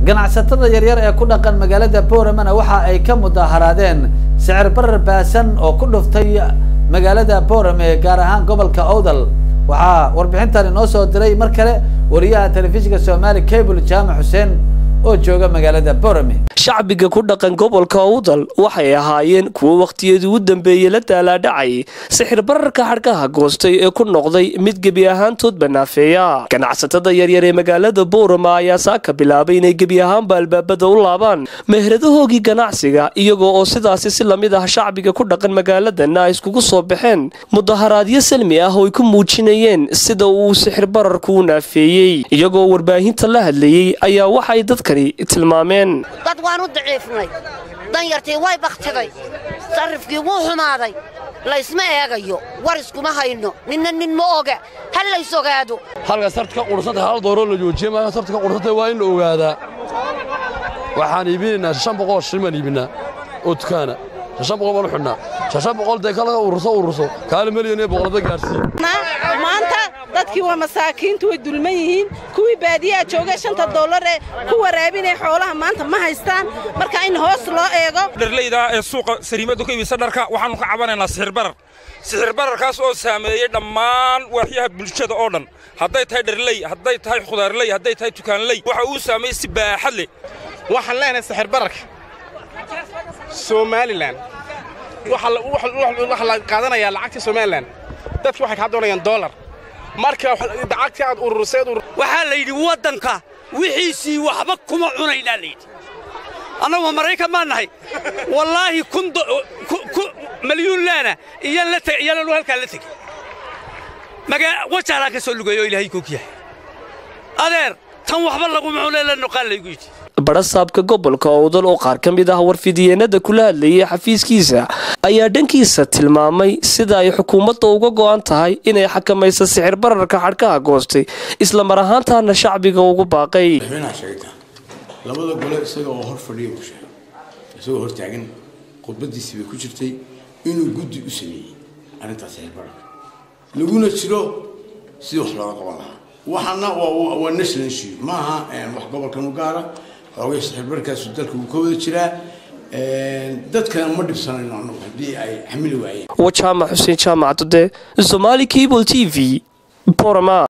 ganacsatada yaryar ee ku dhaqan magaalada boramana waxa ay ka mudaharaadeen sicir barar baasan oo ku dhuftay magaalada borame gaar ahaan gobolka owdal waxaa warbixintan inoo soo diray mar kale wariyaha telefishinka somali cable jaamac xuseen oo jooga magaalada borame shacbiga ku dhaqan gobolka owdal waxay ahaayeen kuwo wakhtiyadii u dambeeyey la daalaadhacay sixir bararka xadhkaha goostay ee ku noqday mid gebi ahaantood banaafeeya ganacsatada yaryar ee magaalada boorama ayaa saaka bilaabay inay gebi ahaanba albaabada u laabaan meheradahoogii ganacsiga iyagoo oo sidaasi si lamid ah shacbiga ku dhaqan magaaladana ay iskugu soo baxeen mudaharaadyo salmi ah oo ay ku muujinayeen sida uu sixir bararku u naafeeyey iyagoo warbaahinta la hadlayey ayaa waxay dadkani tilmaameen dad waan u daciifnay danyartii way bakhtiday sarrifkii wuu xumaaday laysma eegayo war iskuma hayno ninna nin ma oga ha lays ogaado halka sarta ka qursantay hal dooroo la joojiye maaha sarta ka qursantay waa in la ogaadaa waxaan iibinaynaa shan boqol shilin baan iibinaa oo dukaana shan boqol baan u xidhnaa shan boqol dee kala ururso ururso kaali milyan iyo boqolba gaarsiin maanta dadkii waa masaakiintu way dulman yihiin kuwii baadiyaha joogay shanta dollar ee ku waraabinaya xoolaha maanta ma haystaan marka in hoos loo eego dharleyda ee suuqa sariimadu ka iibisa dharka waxaannu ka cabanaynaa sixir barar sixir bararkaas oo saameeyey dhammaan waaxyaha bulshada oo dhan hadday tahay dharley hadday tahay khudaarley hadday tahay tukaanley waxa uu saameeyey si baaxad leh waxaan leenahay sixir bararka somalilan waxaa la qaadanayaa lacagta somalilan dadki waxay kaa doonayaan dollar marka lacagtii aad urursay waxaa la yidhi waddanka wixiisii waxba kuma cunaynaa la yidhi annagu maraykan maan nahay wallaahi kun malyuun laana iyaanu halkaa la tegey wajaalaa ka soo lugeeyo oo ilaahay koog yahay adeer tan waxba laguma cunay la noqaan laygu yidhi barasaabka gobolka owdal oo qaar ka mid ah warfidiyeenada kula hadlayay xafiiskiisa ayaa dhankiisa tilmaamay sida ay xukuumadda uga go'an tahay inay xakamayso sixir bararka xadhkaha goostay isla mar ahaantaana shacbiga ugu baaqay labada gole isaga oo hor fadhiya buu sheegay isagoo hortaagan khudbadiisii bay ku jirtay inuu guddi u sameeyey arrintaas sixir bararka laguna jiro sidii wax looga qaban lahaa waxaana waa national issue maaha wax gobolkan u gaara xoogay sixirbarkaasu dalka wuu ka wada jiraa dadkana ma dhibsanayno annagu haddii ay xamili waayeen waa jaamac xuseen jaamac dude somaali cable t v borama